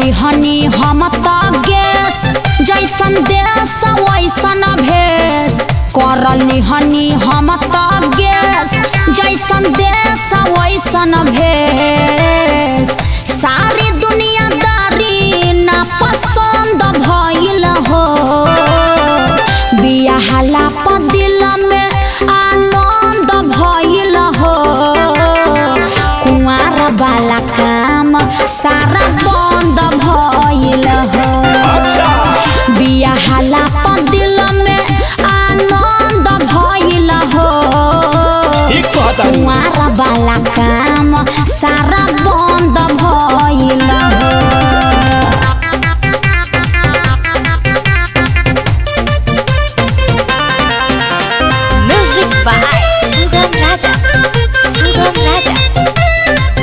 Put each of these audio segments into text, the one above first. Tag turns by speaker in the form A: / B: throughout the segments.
A: लिहनी हम त गैस जैसन देश वैसन भेष कर लिहनी हम त गैस जैसन देश वैसन भेष सारी दुनियादारी ना पसंद भइल हो बियाहला पर दिल में आनंद भइल हो कुंवार वाला काम सारा बंद भइल हो
B: अच्छा
A: बियाहला पर दिल में आनंद भइल हो
B: ठीक कहता
A: कुंवार वाला काम सारा बंद भइल हो
C: Music by Sugam Raja. Sugam Raja.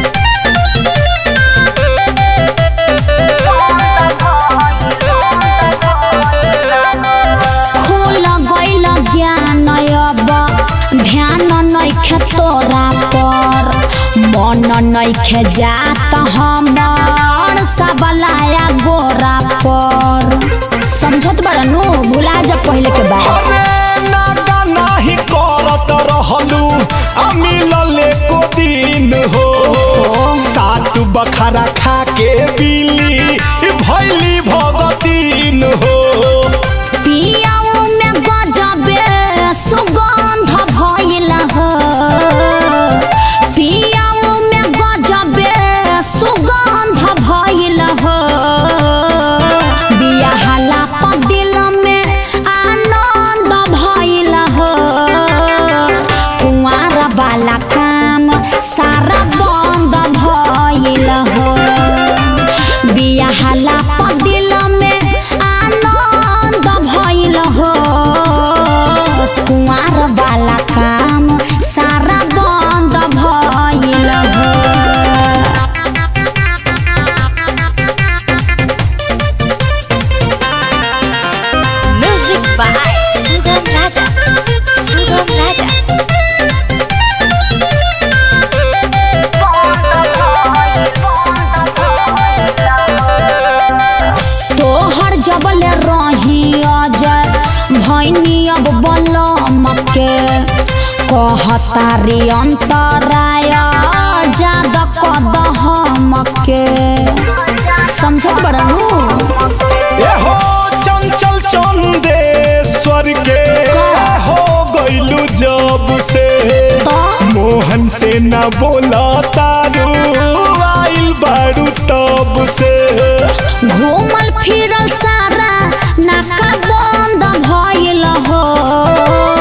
A: खोल गइल ज्ञान अब ध्यान नैखे तोरा पर मन नैखे जात हमर सबलाया गोरा पर समझत बड़ा नु भुला जा पहले के बात
B: अरे नागा नाही करत रहलू आ मिलले को दिन हो सात बखारा खा के बिली भैली भगतीन हो
A: पियाऊ में गजबे सुगंध भइल हो पियाऊ में गजबे सुगंध भइल हो बियाहला पर दिल में आनंद भइल हो कुंवार वाला काम सारा बंद भइल हो बियाहला पर दिल में आनंद भइल हो कुंवार वाला काम सारा बंद भइल हो
C: Music by Sugam Raja. Sugam Raja.
A: तोहर जबल रही अजय भैनी अब बलम के कहतारी अंतराय जाद कदहम के समझत बड़ा नु
B: ए हो चंचल चंदेश्वर के हो गइलू जब से
A: तो
B: मोहन से न बोला तारू आइल बारू तब से
A: घूमल फिरल सारा नाका बंद भइल हो